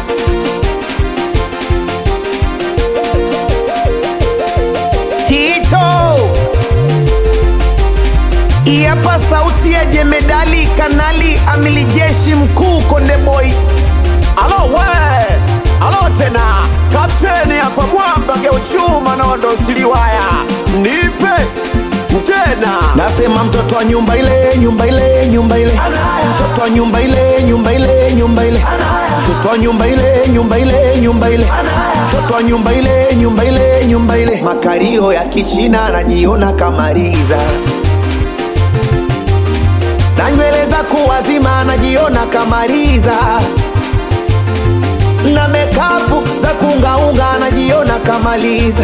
Tito Iapa sauti ya jemedali kanali amili jeshi mkuu Konde Boy Alo we, alo tena, kapteni hapa mwamba geuchuma nondo siliwaya, nipe tena. Nasema mtoto wa nyumba ile nyumba ile nyumba ile mtoto wa nyumba ile nyumba ile nyumba ile mtoto wa nyumba ile nyumba ile nyumba ile mtoto wa nyumba ile nyumba ile nyumba ile makario ya kichina anajiona kamaliza na nywele za kuwazima anajiona kamaliza na mekapu za kungaunga anajiona kamaliza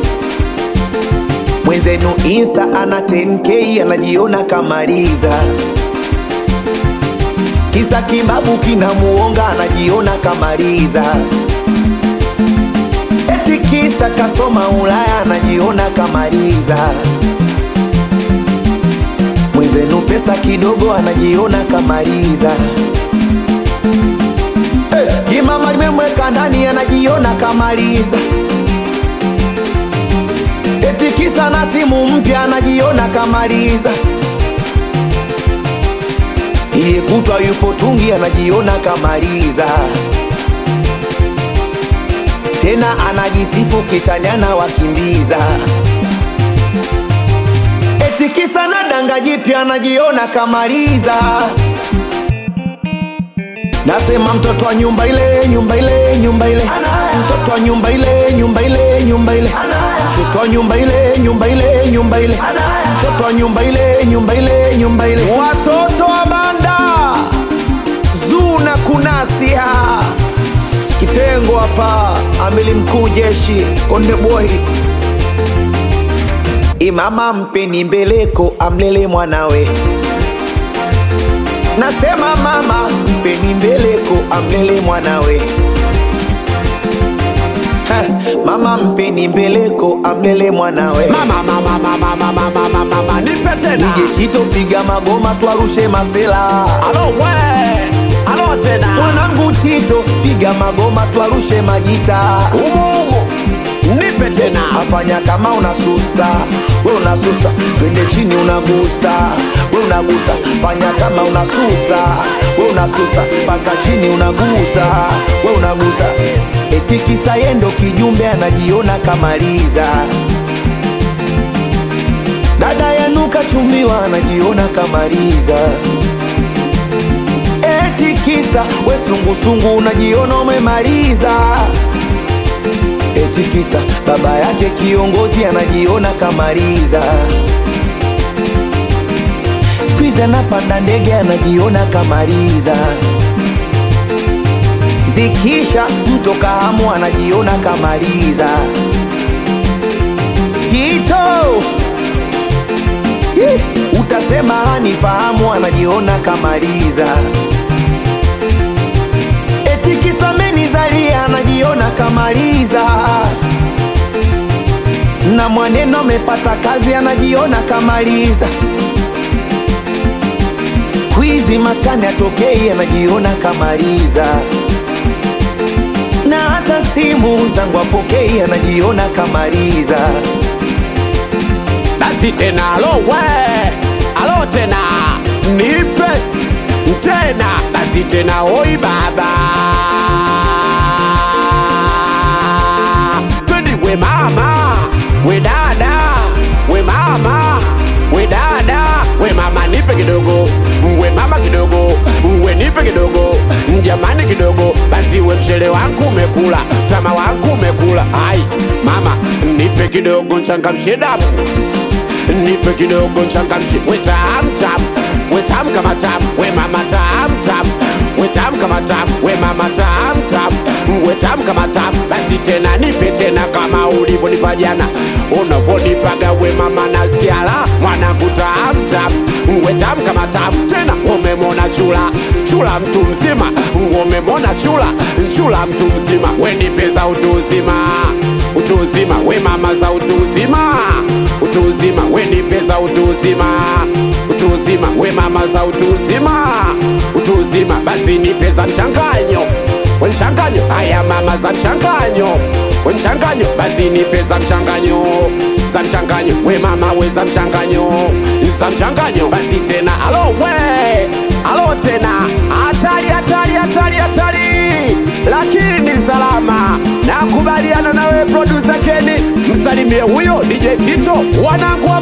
mwenzenu insta ana 10k anajiona kamaliza kisa kibabu kinamuonga anajiona kamaliza eti kisa kasoma ulaya anajiona kamaliza mwenzenu pesa kidogo anajiona kamaliza Eh, kimama limemweka ndani anajiona kamaliza eti kisa na simu mpya anajiona kamaliza iye kutwa yupo tungi anajiona kamaliza tena anajisifu kitanyana wakimbiza eti kisa na danga jipya anajiona kamaliza Nasema mtoto wa nyumba ile nyumba ile nyumba ile mtoto wa nyumba ile nyumba ile nyumba ile mtoto wa nyumba ile nyumba ile nyumba ile mtoto wa nyumba ile nyumba ile nyumba ile watoto wa banda zuna kunasia kitengo hapa amili mkuu jeshi konde boy imama mpeni mbeleko amlele mwanawe nasema mama mpeni mbeleko amlele mwanawe Ha, mama mpeni mbeleko amlele mwanawe Mama, mama, mama, mama, mama, mama, mama, nipe tena. DJ Tito piga magoma twarushe masela Alo we, alo tena. mwanangu Tito piga magoma twarushe majita Umu, umu, nipe tena. afanya kama unasusa we unasusa twende chini unagusa we unagusa fanya kama unasusa we unasusa mpaka chini unagusa we unagusa eti kisa yendo kijumbe anajiona kamaliza dada yanuka chumbiwa anajiona kamaliza eti kisa we sungusungu unajiona umemaliza eti kisa baba yake kiongozi anajiona kamaliza skuizi anapanda ndege anajiona kamaliza zikisha mto kahamu anajiona kamaliza tito Ih, utasema hanifahamu anajiona kamaliza eti kisa menizalia anajiona kamaliza na mwaneno amepata kazi anajiona kamaliza skwizi maskani atokei anajiona kamaliza na hata simu zangu apokei anajiona kamaliza Basi tena, alo we, alo tena. Nipe tena. Basi tena, oi baba. Twende we mama, we dada, we mama, we dada, we mama nipe kidogo, we mama kidogo, we nipe kidogo, jamani kidogo, basi we mchele wangu umekula, tama wangu umekula, ai mama nipe kidogo nchangamshe damu nipe kidogo nchangamshe, we tam tam, we tam kama tam, we mama tam tam, we tam kama tam, we mama tam tam, we tam kama tam, basi tena nipe tena kama ulivyonipa jana, unavyonipaga we mama nasikia la mwanangu tam tam, we tam kama tam, tena umemona chula chula mtu mzima, umemona chula chula mtu mzima, we nipe za utu uzima utu uzima, we mama za utu uzima utu uzima, we nipe za utu uzima utu uzima, we mama za utu uzima utu uzima, basi nipe za mchanganyo we mchanganyo haya mama za mchanganyo we mchanganyo basi nipe za mchanganyo za mchanganyo we mama we za mchanganyo za mchanganyo basi tena alo we alo tena hatari hatari hatari hatari lakini salama nakubaliana nawe producer Kenny msalimie huyo DJ Tito wanangu wa